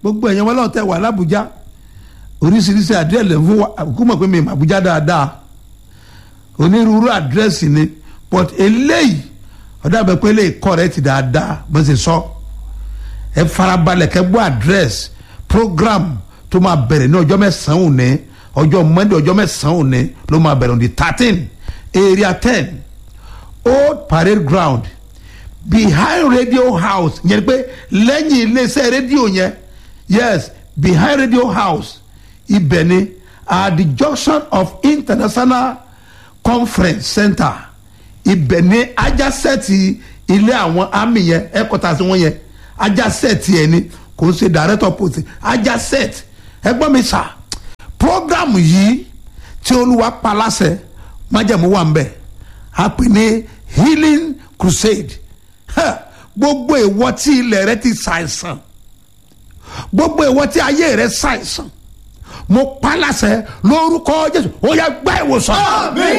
gbogbo ẹ̀yàn wọn lọ́wọ́ tẹ wà lábújá oríṣiríṣi àdírẹ́sì lè fún wa kó mọ̀ pé mi mà Àbújá dáadáa onírúurú àdírẹ́sì ni but eléyìí ọ̀dà bẹ pé eléyìí correct dáadáa bó ṣe sọ ẹ farabalẹ̀ kẹ́ gbọ́ àdírẹ́sì program tó máa bẹ̀rẹ̀ ní ọjọ́ mẹ́sàn-án òní ọjọ́ Monday ọjọ́ mẹ́sàn-án òní ló máa bẹ̀rẹ̀ on the thirteen area ten old parade ground behind radio house yẹn pé lẹ́yìn iléeṣẹ́ rédíò yẹn yes behind radio house ibẹ̀ ni at the junction of international conference center ibẹ̀ ni ajásẹ́ẹ̀tì ilé àwọn army yẹn headquarters wọn yẹn ajásẹ́ẹ̀tì ẹ̀ ni kò ń ṣe director post ajásẹ́ẹ̀tì ẹgbọ́n mi sà program yìí tí olúwa pa láṣẹ májẹ̀mú wà ń bẹ̀ a pè ní healing crusade gbogbo ìwọ tí ilẹ̀ rẹ ti ṣàìsàn gbogbo ìwọ tí ayé rẹ ṣàìsàn mo pa láṣẹ lórúkọ jésù ó yá gba ìwòsàn. Àmín.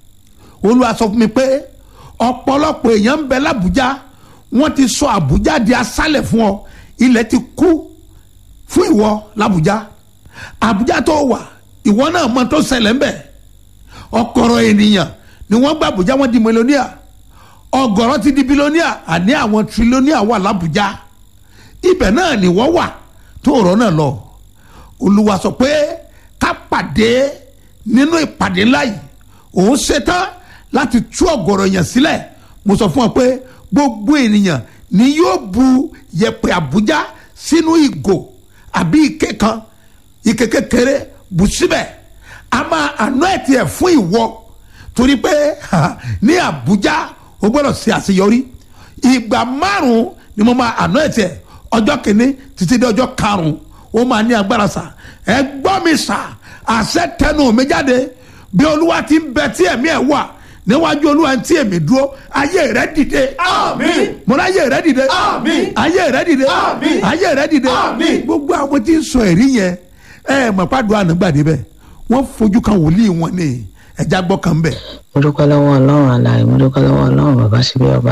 olúwa sọ fún mi pé ọ̀pọ̀lọpọ̀ èèyàn ń bẹ lábújá wọ́n ti sọ àbújá di aṣálẹ̀ fún ọ ilẹ̀ ti kú fún ìwọ lábújá àbújá tó wà ìwọ náà mọ tó ṣẹlẹ̀ ń bẹ̀ ọ̀kọ̀rọ̀ ènìyàn ni wọ́n gba àbújá wọ́n di mélòníà ọ̀gọ̀rọ̀ ti di bílóníà àní àwọn tírílóníà wà lábújá ibẹ̀ náà ni wọ́n wà tó rọ́ náà lọ olúwa sọ pé ká pàdé nínú ìpàdé ńlá yìí òun ṣetán láti tú ọ̀gọ̀rọ̀ èèyàn sílẹ̀ mo sọ fún ọ pé gbogbo ènìyàn ni yóò bu yẹ̀pẹ̀ àbújá sínú ìgò àbí ike kan ike kékeré bù síbẹ̀ a máa àná ẹ̀ tiẹ̀ fún ìwọ torí pé ní àbújá o gbọ́dọ̀ ṣe àṣeyọrí ìgbà márùn-ún ni mo máa àná ẹ̀ tiẹ̀ ọjọ́ kìíní títí dé ọjọ́ karùn-ún ó máa ní agbára sà ẹ gbọ́ mi sà àṣẹ tẹnu mi jáde bí olúwa ti ń bẹ tí ẹ̀mí ẹ̀ wà níwájú olúwa tí èmi dúró ayé rẹ dìde. Àmín. mo ní ayé rẹ dìde. Àmín. ayé rẹ dìde. Àmín. ayé rẹ dìde. Àmín. gbogbo àwọn tí ń sọ èrí yẹn ẹ mọ̀ pàdùn ànágbàdé bẹ́ẹ̀ wọ́n fojú kan wòlíì wọn ní ẹja gbọ́ kan bẹ́ẹ̀. mo dúpẹ́ lọ́wọ́ ọlọ́run àlàyé mo dúpẹ́ lọ́wọ́ ọlọ́run bàbá síbí ọba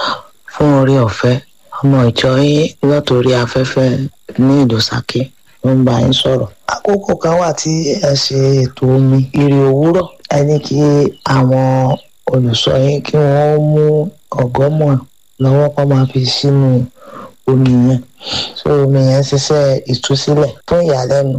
fún orí ọ̀fẹ́ ọmọ ìjọ yín lọ́tòrí afẹ́fẹ́ ní ìlú Ṣakí ló ń bá yín sọ̀rọ̀. àkókò kan wà tí ẹ ṣe ètò omi ìrì òwúrọ̀ ẹ ní kí àwọn olùṣọ́ yín kí wọ́n mú ọ̀gọ́mọ̀ lọ́wọ́ kó máa fi sínú omi yẹn so omi yẹn ṣiṣẹ́ ìtúsílẹ̀ fún ìyàlẹ́nu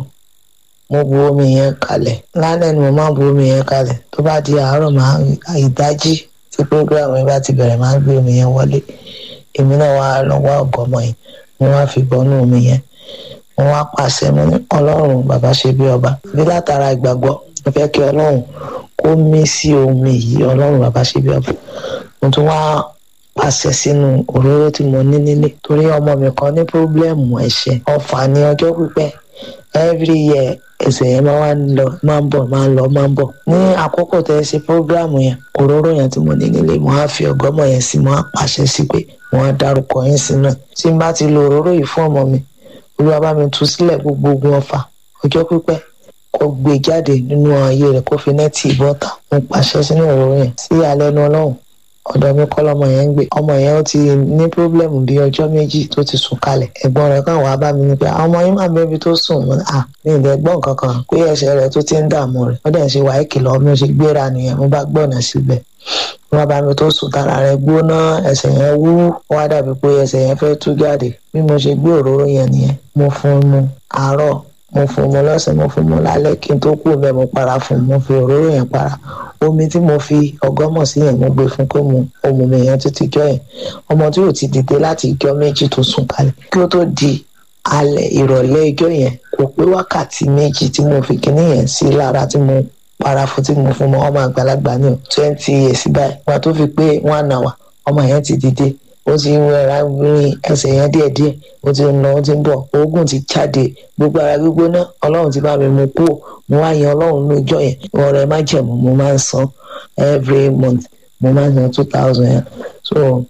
mo bu omi yẹn kalẹ̀ lálẹ́ ni mo máa bu omi yẹn kalẹ̀ tó bá di àárọ̀ máa ìdájí tí program yẹn bá ti bẹ̀rẹ̀ máa gbé omi yẹn wọlé èmi náà wá lọ wá ọ̀gọ́mọ yẹn mo wá fi bọ́nú omi yẹn mo wá pàṣẹ mo ní ọlọ́run bàbá ṣe bí ọba bí látara ìgbàgbọ́ mo fẹ́ kí ọlọ́run kó mí sí omi yìí ọlọ́run bàbá ṣe bí ọba mo tún wá pàṣẹ sínú òróró tí mo ní nílé torí ọmọ mi kan ní pírọ́blẹ́mù ẹ̀ṣẹ̀ ọ̀fà ní ọjọ́ pípẹ́ every year ẹsẹ̀ yẹn máa wá ń lọ máa ń bọ̀ máa ń lọ máa ń bọ̀ ní àkókò tẹ́ ẹ ṣe prógráàmù yẹn òróró yẹn tí mo ní nílé mo á fi ọgọ́mọ yẹn sí mo á pàṣẹ sí pé mo á dárúkọ yín sínú ẹ̀ tí n bá ti lo òróró yìí fún ọmọ mi olúwa bá mi tú sílẹ̀ gbogbo ogun ọfà ọjọ́ pípẹ́ kó gbé jáde nínú ayé rẹ̀ kó fi nẹ́ẹ̀tì bọ́ta mo pàṣẹ sínú òróró yẹn sí alẹ́nu ọlọ́run ọ̀dọ̀ mi kọ́ lọ́mọ yẹn ń gbé ọmọ yẹn ó ti ní pírọ́blẹ́mù bíi ọjọ́ méjì tó ti sùn kalẹ̀ ẹ̀gbọ́n rẹ̀ kàn wá bá mi ní pé àwọn ọmọ yín máa bẹ́ẹ̀ tó sùn mọ́ à ní ìdẹ́ gbọ́n kankan pé ẹsẹ̀ rẹ̀ tó ti ń dààmú rẹ̀ ó dẹ̀ ń ṣe wàá kìlọ̀ mi ò ṣe gbéra nìyẹn mo bá gbọ́nà síbẹ̀ wọ́n bá mi tó sùn tara rẹ̀ gbóná ẹsẹ̀ yẹn wú ó wá dàbí pé ẹsẹ̀ yẹn fẹ́ tú jáde bí mo ṣe gbé òróró yẹn nìyẹn mo fún un mu àárọ̀ mo fún un mu lọ́sàn mo fún un mu lálẹ́ kí n tó kú bẹ́ẹ̀ mo para fún un mo fi òróró yẹn para omi tí mo fi ọgọ́mọ̀ sí yẹn mo gbé fún pé mo omi mi yẹn títí jọ yẹn ọmọ tí ò ti dìde láti ìjọ méjì tó sùn kalẹ̀ kí ó tó di alẹ́ ìrọ̀lẹ́ ìjọ yẹn kò pé wákàtí méjì tí mo fi kíní yẹn sí lára tí mo para fún tí mo fún mọ ọmọ àgbàlagbà ní twenty years báyìí wọn tó fi pé one hour ọmọ yẹn ti dìde ó ti ń rẹra rin ẹsẹ̀ yẹn díẹ̀díẹ̀ ó ti ń lọ ó ti ń bọ̀ oògùn ti jáde gbogbo ara gbígbóná ọlọ́run ti bá mi mú kúrò mo wá yan ọlọ́run lójọ́ yẹn ọ̀rẹ́ má jẹ̀mú mo máa ń san every month mo máa ń san two thousand yẹn so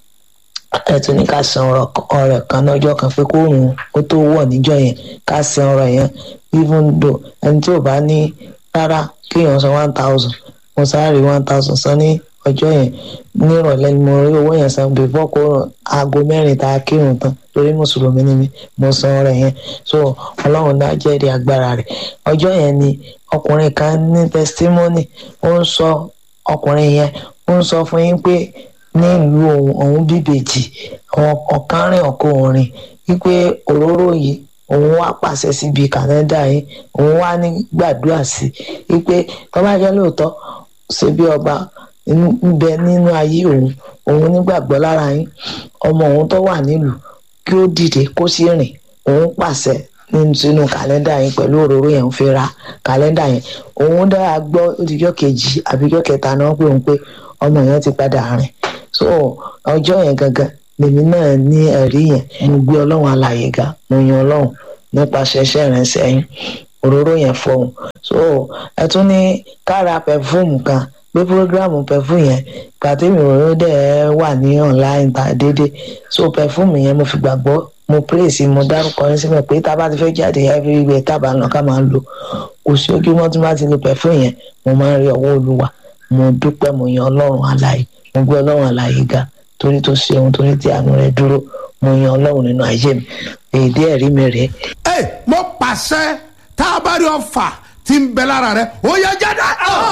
ẹ tún ní ká san ọrẹ kan lọ́jọ́ kan pé kó rùn ó tó wọ̀ níjọ́ yẹn ká san ọrẹ yẹn even though ẹni tí ò bá ní rárá kéèyàn san one thousand mo sáré one thousand san ní ọjọ́ yẹn nírọ̀lẹ́ ni mo rí owó yẹn san before kó aago mẹ́rin tá a kírun tán torí mùsùlùmí ni mi mo san ọrẹ yẹn so ọlọ́run náà jẹ́rìí agbára rẹ̀ ọjọ́ yẹn ni ọkùnrin kan ní testimony ó ń sọ ọkùnrin yẹn ó ń sọ fún yín pé ní ìlú òun òun bíbèjì ọ̀kan rìn ọ̀kọ́ òrin wípé òróró yìí òun wá pàṣẹ síbi kàlẹ́ndà yìí òun wá ní gbàdúrà sí wípé tó bá jẹ́ lóòótọ́ ṣe bí ọba ń bẹ nínú ayé òun òun nígbàgbọ́ lára yín ọmọ òun tó wà nílùú kí ó dìde kó sì rìn òun pàṣẹ sínú kàlẹ́ndà yẹn pẹ̀lú òróró yẹn ń fi ra kàlẹ́ndà yẹn òun dára gbọ́ òdìjọ́ kejì àbíjọ́ kẹta náà pé òun pé ọmọ yẹn ti padà rìn so ọjọ́ yẹn gangan lèmi náà ní ẹ̀rí yẹn mo gbé ọlọ́run alàyè ga mo yan ọlọ́run nípasẹ̀ iṣẹ́ ìrìnsẹ̀ yín òróró yẹn fọhùn so ẹ tún ní kára pẹfúmù kan pé programu pẹfúmù yẹn gbàtẹ́mi òróró dẹ̀ wà ní online ta déédéé so pẹfúmù yẹn mo fi gbàgbọ́ mo praise mo dárúkọ yín síbẹ̀ pé tá a bá ti fẹ́ jáde everywhere tá a bá lọ ká máa lò kò sí ojúmọ́ tí wọ́n ti lo pẹfúmù yẹn mo máa ń rí ọwọ́ olúwa mo dúpẹ́ mo yan ọlọ́run alàyè mo gbé ọlọ́run alàyè ga torí tó ṣe ohun torí tí àánú rẹ̀ dúró mo yan ọlọ́run nínú ayé mi èdè ẹ̀rí mi rèé ẹ mo pàṣẹ tá a bá rí ọfà tí ń bẹ lára rẹ ó yẹ jáde.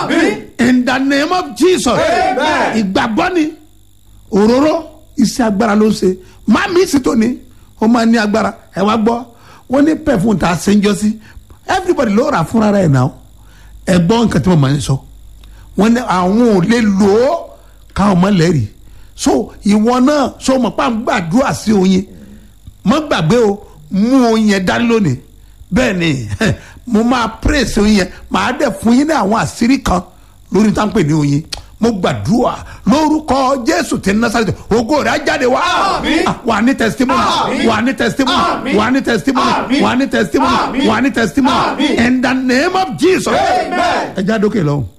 in the name of jesus. ìgbàgbọ́ ni òróró iṣẹ́ agbára ló ń ṣe má mi sì tó ni ó máa ní agbára ẹ wá gbọ́ wọ́n ní pẹ̀fún tá a ṣe ń jọ sí everybody ló rà fúnra rẹ̀ náà ẹ gbọ́ nǹkan tí mo máa ń sọ wọ́n ní àwọn ò lè lò ó káwọn mọ̀ lẹ́rìí so ìwọ náà so mọ̀ pa ń gbàdúrà sí oyin mọ́ gbàgbé o mú oyin yẹn dání lónìí bẹ́ẹ̀ ni mo máa praise oyin yẹn màá dẹ̀ fún yín ní àwọn àṣírí kan lórí tá à ń pè ní oyin mo gbàdúrà lórúkọ jésù tí násàlẹ̀ ògo rẹ̀ á jáde wá wà ní testimony wà ní testimony wà ní testimony wà ní testimony wà ní testimony in the name of jesus ẹ já dókè lọ́hùn.